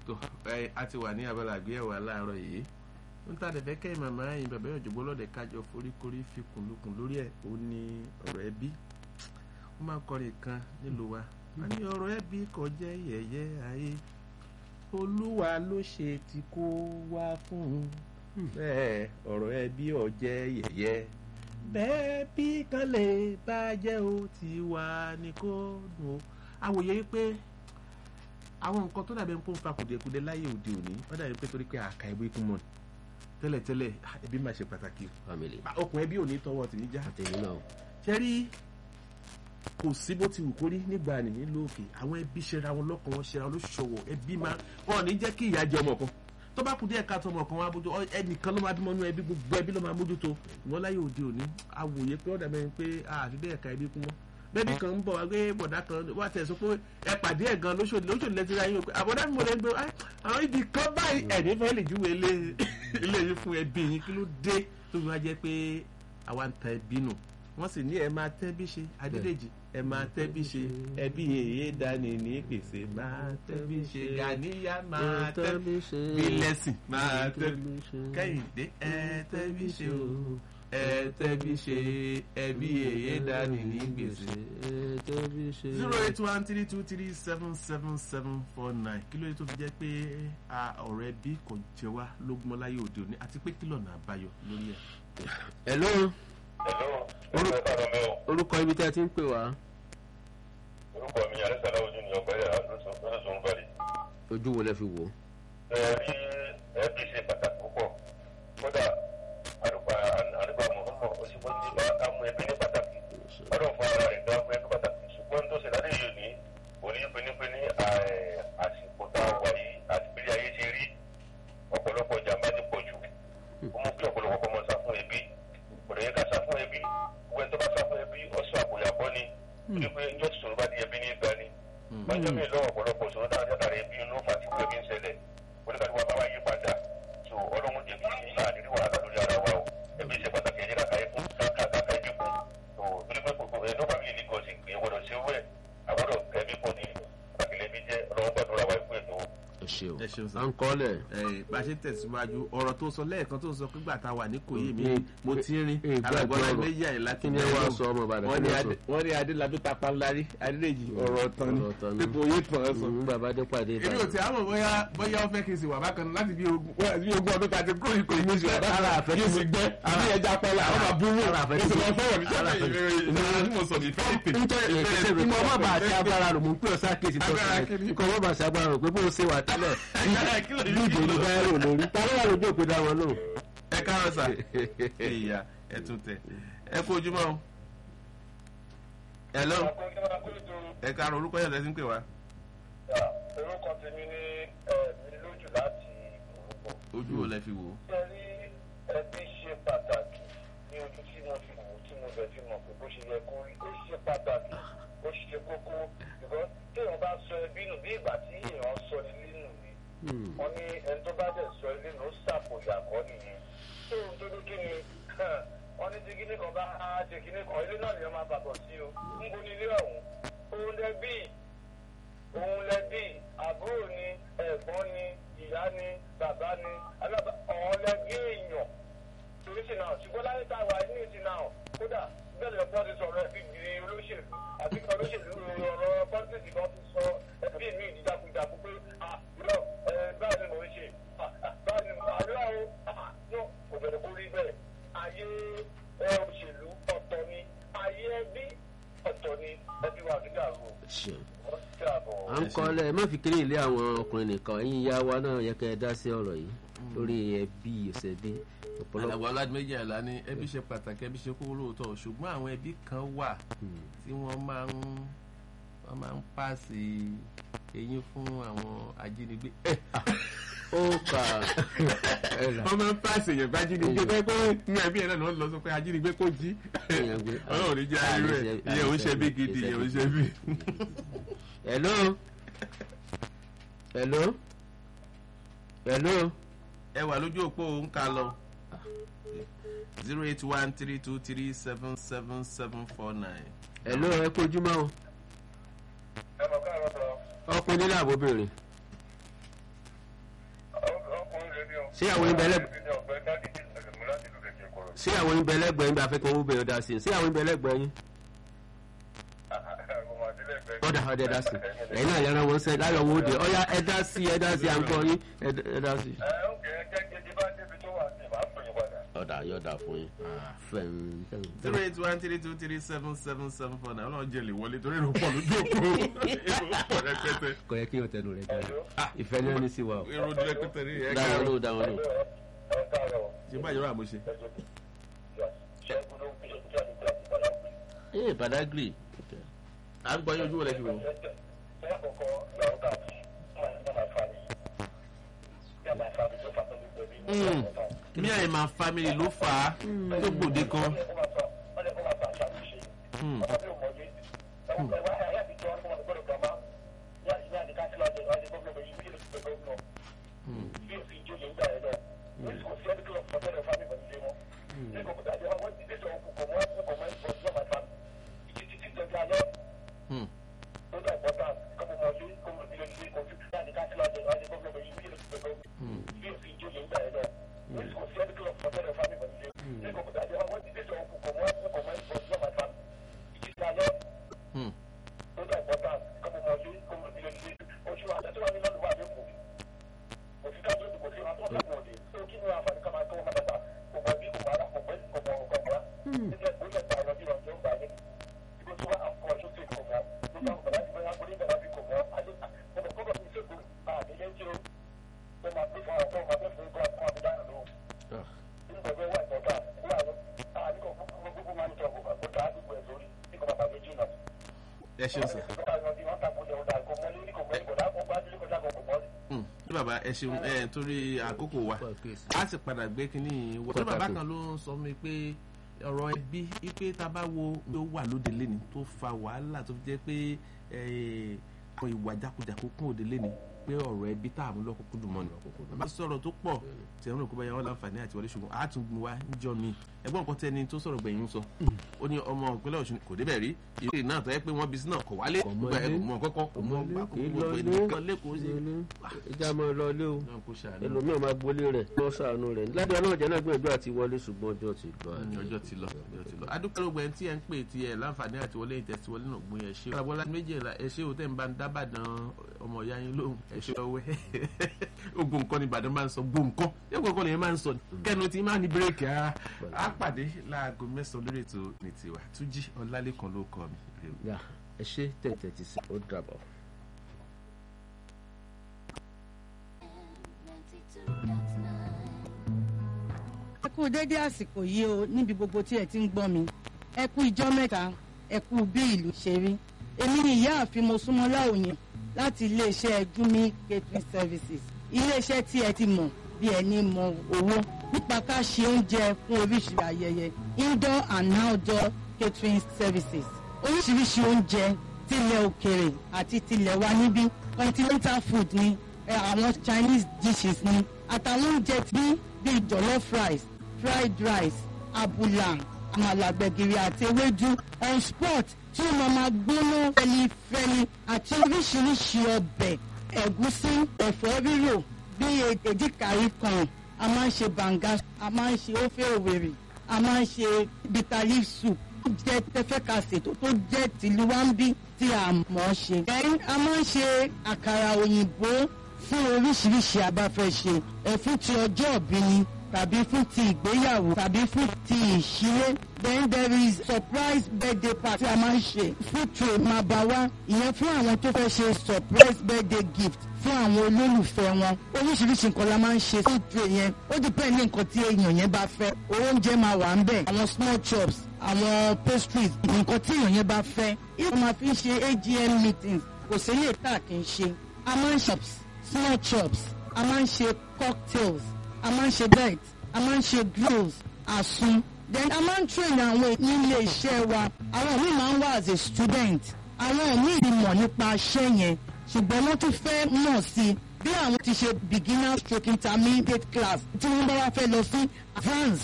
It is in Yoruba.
tó ẹ a ti wà ní abala àgbéyẹ̀wò aláàárọ̀ yìí ń tà dẹ̀fẹ́ kẹ́ màmá yìí bàbá òjògbó lọ́dẹ kájọ foríkorí fi kùnlùkùn lórí ẹ̀ ó ní ọ̀rọ̀ ẹbí wọ́n máa ń kọrin kan nílùú wa wọ́n ní ọ̀rọ̀ ẹbí kò jẹ́ yẹ̀yẹ́ ayé olúwa ló ṣe tí kò wá fún un bẹ́ẹ̀ ọ̀rọ̀ ẹbí ò jẹ́ yẹ̀yẹ́ bẹ́ẹ̀ bí kan lè bàjẹ́ ó ti wà ní kó dùn ó àwòye wípé àwọn nǹkan tó dàbí ń pọ́n fa kùdìẹ̀kudẹ láyé òde òní wọ́n dàbí pé torí pé àkà ẹbí kún mọ́ tẹ́lẹ̀tẹ́lẹ̀ ẹbí máa ṣe pàtàkì family okùn ẹbí ò ní tọwọ́ tì ní já àtẹ̀yìn náà ṣe rí kò sí bó ti wù kórí nígbà nì nílùú òkè àwọn ẹbí ṣera wọn lọ́kàn wọn ṣera wọn lóṣùṣọwọ́ ẹbí máa wọn ò ní jẹ́ kí ìyá jẹ ọmọ kan tó bá kù díẹ̀ ká tó ọmọ kan wá bójú ọ- ẹnìkan ló máa bímọ nínú ẹbí gbogbo ẹbí ló máa mójútó ìwọ́n láyé òde òní awòye pé ọ̀dà mẹ́rin pé àfi bẹ́ẹ̀ ka ẹbí kún mọ́ bẹ́ẹ̀ni kan ń bọ̀ wá gbé bọ̀dá kan wá tẹ̀ sọ pé ẹ pàdé ẹ̀ gan lóṣòdì lóṣòdì lẹ́tí ra yín o pé àbọ̀dá mi mo lè gbé "Ah, àwọn ibi kan báyìí ẹ̀ní fẹ́ lè júwe ilé ilé yín fún ẹbí yín kí ló dé tó fi wá jẹ́ pé àwa ń ta ẹbí nù wọ́n sì ní ẹ máa tẹ́bí ṣe adédèjì ẹ máa tẹ́bí ṣe ẹbí èyí dání ní gbèsè máa tẹ́bí ṣe gàníyà máa tẹ́bí bí lẹ́sìn máa tẹ́bí kẹ́hìndé ẹ tẹ́bí ṣe o ẹ tẹ́bí ṣe ẹbí èyí dání ní gbèsè zero eight one three two three seven seven seven four nine kí ló dé tó fi jẹ́ pé a ọ̀rọ̀ ẹbí kò jẹ́ wá lógún láyé òde òní àti pé kí lọ́nà àbáyọ lórí ẹ̀. hello Hello, orúkọ ẹ̀ka mi o. orúkọ ibi tí a ti ń pè wá Orúkọ mi Alẹ́sàdá ojú ni ọ̀gbẹ́rẹ́ Adúlọ́sùn Bàdì. ojú wo lẹ fi wò ó Ẹ rí ẹbí ṣe pàtàkì púpọ̀. Kódà àdùpà àdùpà Mọ̀húnmọ̀ ó sì wọ́n ti bá amú ẹbí ní pàtàkì. Ọdún fún ara rẹ̀ dá fún ẹbí pàtàkì. Ṣùgbọ́n tó ṣe lálẹ́ yìí ní òní pinipini àsìkò tá a wà yìí àti bí ayé ṣe rí ọ̀pọ̀lọpọ̀ jàmbá ti pọ̀ jù. Ó mú kí ọ̀pọ̀lọpọ̀ kọ́ mọ́ sá fún ẹbí. Kò lè yẹ ká sá fún ẹbí. Gbogbo ẹni tó bá sá fún ẹbí ọ̀sán àpòyàbọ́ ni. Ní pé ìjọ́ ti sọ̀rọ̀ bá di ẹbí ní ìgbà ni lọ́jọ́ mi lọ́wọ́ ọ̀pọ̀lọpọ̀ sọ̀rọ̀ náà látàrí bí inú fa ti pé mi ń ṣẹlẹ̀ oníkàtí wa bá wá yí padà tó ọlọ́run jẹ́ kí àdírí wàhálà lórí ara wa o ẹbí ṣe pàtàkì ẹ̀jẹ̀ kàkà ẹ̀kú kàkà ẹbí kù tó torí pé gbogbo ẹ̀ ló fàmílì ní gọ̀ọ́sì pé gbọdọ̀ ṣe wẹ̀ àgbọ̀dọ̀ ẹbí pọ̀ ní pàtàkì ẹbí jẹ́ ọlọ́run gbàdúrà wa ikú ètò ẹ ṣe o ẹ ṣeun sá. à ń kọ́lẹ̀ ẹ bá a ṣe tẹ̀síwájú ọ̀rọ̀ tó sọ lẹ́ẹ̀kan tó sọ pígbà tá a wà ní kòyí mi Mm. mo ti rin Mm. alàgbọ́lá Gbàgbọ́ méjì àyè láti Kí ni ẹ wá sọ ọmọ Ìbàdàn? wọ́n Kí ní ni ẹ Adé- wọ́n ní adélábí tapa ńlárí adédèjì ọ̀rọ̀ ọ̀tàn ni Ọ̀rọ̀ ọ̀tàn ni. pípọ̀ oyè tàn án sọ. Mm, bàbá dé pàdé èmi ò tí a mọ̀ bóyá bóyá ó fẹ́ kí n sì wà bákan náà láti bí ogún wá sí ogún ọdún tàbí kúrò ní kò ní ìṣòro bákan Ara náà àfẹ́ yóò tí- sì gbẹ́ àbí ẹja pẹ́lá àwọn máa búrú Ara àfẹ́ mo tí- sì lọ fọwọ́ ní Ara àfẹ́ tí- sẹ́yìn ìfẹ́ tí mo sọ ní ìfẹ́ ìpè. nítorí ìfẹsẹ̀ rẹ̀ kí wọ́n má ṣe agbára rò mú pé ọ̀sá kejì tó Agbára ṣe kí ni? kí wọ́n má ṣe agbára rò pé bó ṣe wà tẹ́lẹ̀ Agbára kí ló yí bí ìdè ní báyìí rò lórí ta ló wà lójú òpin dá wọn lóhùn. ẹ káàárọ̀ sà ìyá ẹ tún tẹ ẹ kú ojúmọ́ o. hello ẹ káàárọ̀ orúkọ yẹn lẹ́sìn pé wá orúkọ tèmi ní ẹ̀mí lójú láti orúkọ ojú wo lẹ fi wò ó. ṣe rí ẹbí ṣe pàtàkì ní ojú tí mo fi wò tí mo bẹ̀ fi mọ̀ pé bó ṣe yẹ kó rí ó ṣe pàtàkì ó ṣe kókó ṣùgbọ́n téèyàn bá sọ ẹbí nù bí ìgbà tí èèyàn sọ ilé nù ni wọ́n ní ẹni tó bá dẹ̀ sọ ilé nù ó ṣàpòyà kọ́ nìyẹn tó ń tó kí ni wọ́n ní tí kíní kan bá ṣe kíní kan ilé náà nìyẹn máa bàbọ̀ sí o ń bo ní ilé ọ̀hún òun lẹ́bí òun lẹ́bí àbúrò ni ẹ̀gbọ́n ni ìyá ni bàbá ni alábà ọ̀ọ́lẹ́bí èèyàn toríṣì náà ṣùgbọ́n láyé tá a wà ní ìsìn náà kódà bẹ́ẹ̀ lọ́pọ̀ ti sọ̀rọ̀ ẹbí di olóṣèlú àti kí olóṣèlú ọ̀rọ̀ pọ́ńtìsì kan ti sọ ẹbí mi ìdíjàkújàkú pé ah irọ́ ẹ báyìí ni mò ń ṣe ah ah, báyìí ni mò ń àlọ́ o ah no kò bẹ̀rẹ̀ kó rí bẹ́ẹ̀ ayé ẹ òṣèlú ọ̀tọ̀ ni ayé ẹbí ọ̀tọ̀ ni ẹbí wa ti dàrú Ṣeun. wọ́n ti dàbọ̀. à ń kọ́lẹ̀ ẹ má fi kiri ilé àwọn ọkùnrin nìkan ẹ̀yin ìyá wa náà yẹ kẹ́ ẹ dá sí ọ̀rọ̀ yìí lórí ẹbí ìṣẹ̀bí ọ̀pọ̀lọpọ̀ àlàbọ̀ aládùméjì àlá ní ẹbí ṣe pàtàkì ẹbí ṣe kókó lóòótọ́ ṣùgbọ́n àwọn ẹbí kan wà tí wọ́n máa ń wọ́n máa ń pàṣẹ eyín fún àwọn ajínigbé. ó kà ẹ là wọ́n máa ń pàṣẹ èèyàn bá ajínigbé bẹ́ẹ̀ pé ní ẹbí ẹ̀ náà ni wọ́n lọ sọ pé ajínigbé kò jí. èèyàn gbé. ọlọ́run ní jẹ́ ayé rẹ̀ ìyẹn ò ń ṣe bí gidi ìyẹn ò ń ṣe bí. hello hello hello ẹ wà lójú òpó ń ka lọ zero eight one three two three seven seven seven four nine. hello ẹ kú ojúmọ́ o ẹ mọ̀ káàárọ̀ sọ ọkùnrin nílẹ̀ àbóbìnrin ṣé àwọn ibẹ̀ lẹ́gbẹ̀ẹ́ ní ọ̀gbẹ́ dáàdì ní ìsẹ̀lẹ̀mú láti lù lẹ́jẹ̀ kọ̀rọ̀. ṣé àwọn ibẹ̀ lẹ́gbẹ̀ẹ́ yín bí afẹ́kọ̀ owó bẹ̀rẹ̀ dá sí i ṣé àwọn ibẹ̀ lẹ́gbẹ̀ẹ́ yín ọ̀dà ọ̀dà dá sí i ẹ̀yin náà yẹra wọn sẹ́ láyọ̀ owó de ọ̀yá ẹ dá sí i ẹ dá sí i à ń gbọ́ yín ẹ d- ẹ dá sí i. ẹ ó kẹ́ ẹ jẹ́ kí bá débi tó wà sí màá pè é padà. ọ̀dà yọ̀dà fún yín fẹ́ẹ́ zero eight one three two three seven seven seven four nine ọlọ́run jẹ́ lè wọlé torí èrò pọ̀ lójú òkú èrò pọ̀ rẹpẹtẹ kò yẹ kí yóò tẹnu rẹ gbọ́ ìfẹ́ náà ní sí wa o èrò rẹpẹtẹ ní ẹ̀ dáwọn ká ló dáwọn ló. ẹ káàárọ̀ ṣe báyìí rà mo ṣe. ṣẹ́gun ló ń pè é jáde láti padà pè é. ee badagry à ń gbọ́ yín ojú wọlé fi wò. Ṣé àkọ́kọ́ làwọn kà sí máa máa fa mi? Bí a máa fa mi tó fa tó ní pẹ̀lú ìlú Mm. ọ̀tá. mi àyè máa family ló fà á tó gbòde kan. Wọ́n lè kó máa fa wọ́n lè kó máa fa àṣà mi ṣe. Mm. Ọmọ mi ò mọ̀lé. Ẹ̀wọ̀n ẹ̀wọ̀n ayé àtijọ́ fún wọn gbọ́dọ̀ gbàmá. Yá ìyá àti káṣílá ọ̀dẹ̀ ọ̀dẹ̀ gómìnà yìí bí èsì pẹ̀lú gómìnà. Bí òfin ìjòyè ń gbà ẹ̀ lọ. Wọ́n ti kò sí ẹni kí wọ́n fọ́tẹ́ rẹ̀ fámi pẹ̀lú ilé wọn. Ní kò kò dájọ́ wọn ti dé sọ kò mọ́ kò mọ́ ìfọ̀ sí ọmọ ìfà. Títí tí jọjọ alẹ́ Mm. ó dà ìpọ́tà kọ́mọ mọ́lé kọ́mọ ìdílé ilé kojú. Yá àti káṣílá ọ̀dẹ̀ ọ̀dẹ̀ gómìnà yìí bí èsì pẹ̀lú gómìnà bí òfin ìjòyè ń gbà ẹ̀ lọ. Wọ́n ti kò sí ẹni kí wọ́n fọ́tẹ́ rẹ̀ fámi pẹ̀lú ilé wọn. Ní kò kò dájọ́ wọn ti dé sọ kò mọ́ kò mọ́ ìfọ̀ sí ọmọ ìfà. Títí tí alẹ́ Mm. ó dà ìpọ́tà kọ́mọ mọ́lé kọ́mọ ìdílé ilé oṣù àtẹ̀tẹ̀ wà ní lọ́dún wà lẹ́kọ̀ọ́ kò sí kájọ́ kò sí wọn tó lọ́dún òde tó kí ni àǹfààní ká máa kọ́ wọn dàgbà kò mọ̀ bí kò mọ̀ ara kò pẹ́ kò mọ̀ kò mọ̀ nígbà tó lè pa ọ̀rọ̀ bí wọn yóò gbà ní ibi tí wọ́n á kọ́ ọ̀ṣun sí kò mọ̀ nígbà tó bá ti bẹ́ẹ̀ wọ́n ní bẹ̀rẹ̀ bí kò mọ̀ àdéhà kò mọ̀ kọ́kọ́ fi ṣègùn àdéhà tí ó tó máa pè fún ọkọ̀ máa pè fún ọkọ̀ àti ọmọdé dáná lóhùn nígbà tó wà ìtọ́ta wà lọ àdéhà gbogbo máa ń tọ́ kó dá àdúgbò ẹ̀ sórí ní kò bàbá méjì náà ẹ ṣeun sir. Mm. ní bàbá ẹ ṣeun ẹ torí àkókò wa a sì padà gbé kínní wọ. tó bàbá kan ló ń sọ mi pé ọ̀rọ̀ ẹbí ipe tá a bá wo bí ó wà lóde lẹ́ni tó fa wàhálà tó fi jẹ́ pé eh, àwọn ìwà jákujàku kún òde lẹ́ni pé ọ̀rọ̀ ẹbí tá a mú lọ́kùnkún dùn mọ́ ni. bàbá sọ̀rọ̀ tó pọ̀ tí ẹ̀rọ kó bá yẹ wọ́n láǹfààní àti wọlé ṣùgbọ́n a tún gbin wa níjọ́ mi ẹgbọ́n nǹkan tẹ́ni tó sọ̀rọ̀ gbẹ̀yìn sọ ó ní ọmọ ìpínlẹ̀ Ọ̀ṣun kò débẹ̀ rí ìrè náà tó yẹ pé wọ́n bí sí náà kọ̀ wálé Kò mọ gbogbo ẹ̀ ilé. kò mọ kọ́kọ́ kò mọ gbà kò mọ gbogbo ilé. ẹnìkan lẹ́kọ̀ọ́ sí ìjà máa lọ ilé o náà kó ṣàánú ẹlòmíràn máa gbolé rẹ̀ lọ sàánú rẹ̀ ládùúgbò náà jẹ́ náà gbìyànjú àti wọlé ṣùgbọ́n ọjọ́ ti lọ. ní ọjọ́ ti lọ ọjọ́ ti lọ. adúpẹ́ gbogbo ẹni tí ẹ ń pè tí ẹ láǹfààní àti wọlé ìtẹ̀sí wọlé náà gbóyè ẹ ṣé o. àbọ̀lá méjìlá ẹ ṣé o tẹ́ ń bá ń dábàdàn ọmọ ìyá yín lóhùn ẹ ṣé ọwẹ́ ogun nǹkan ni Ìbàdàn máa ń sọ gbó nǹkan yẹ kó nǹkan lèyìn máa ń sọ kẹnu tí máa ní bírèkì ara á pàdé láago mẹ́sàn-án lórí ètò ní tiwa Túnjí Ọlálékan ló kọ mi. yà ẹ ṣe tẹ̀tẹ̀ ti sí ó dàbọ̀. ẹ kú dédé àsìkò yìí o níbi gbogbo tí ẹ ti ń gbọ́ mi ẹ kú ijọ́ mẹ́ta ẹ kú bí ìlú ṣe rí èmi ni ìyáàfin mosúnmọ́lá òyìn láti iléeṣẹ́ gumi catering services iléeṣẹ́ tí ẹ ti mọ̀ bí ẹni mọ owó nípa ká ṣe oúnjẹ fún oríṣiríṣi ayẹyẹ indoor and outdoor catering services oríṣiríṣi oúnjẹ tilẹ̀ òkèrè àti tilẹ̀ wa níbí continental food ni ẹ, àwọn chinese dishes ni àtàwọn oúnjẹ bí bíi jollof rice fried rice abula àmàlà gbẹ̀gìrì àti ewédú on spot tí ó máa ma gbóná fẹlifẹli àti oríṣiríṣi ọbẹ̀ ẹ̀gúsí ẹ̀fọ́ rírò bíi èdìkàrí kan a máa ń ṣe banga a máa ń ṣe ofe òwèrè a máa ń ṣe bitter leaf soup ó jẹ́ tẹ́fẹ́kàsè tó tó jẹ́ tìlú wa ń bí tí a mọ̀ ọ́ ṣe. ẹ̀rín a máa ń ṣe àkàrà òyìnbó fún oríṣiríṣi abáfẹ́ ṣe ẹ̀ fún ti ọjọ́ ìbí ni tàbí fún ti ìgbéyàwó tàbí fún ti ìṣílé then there is surprise birthday party a máa ń ṣe food tray máa bá wá ìyẹn fún àwọn tó fẹ́ ṣe surprise birthday gift fún àwọn olólùfẹ́ wọn oríṣiríṣi nǹkan la máa ń ṣe food tray yẹn ó depend ní nǹkan tí èèyàn yẹn bá fẹ́ oúnjẹ máa wà ń bẹ̀ àwọn small chops àwọn pastries nǹkan tí èèyàn yẹn bá fẹ́ ìwọ́n máa fi ń ṣe AGM meetings kò sí lè tà kí n ṣe a máa ń shops small chops a máa ń ṣe cocktails a máa ń ṣe bites a máa ń ṣe grills àsun then a máa ń train àwọn nílé iṣẹ́ wa àwọn míì máa ń wá as a student àwọn míì ti mọ̀ nípa iṣẹ́ yẹn ṣùgbọ́n wọ́n tún fẹ́ mọ̀ sí i bí àwọn ti ṣe beginner stroke intermediate class tí wọ́n bá wá fẹ́ lọ sí advance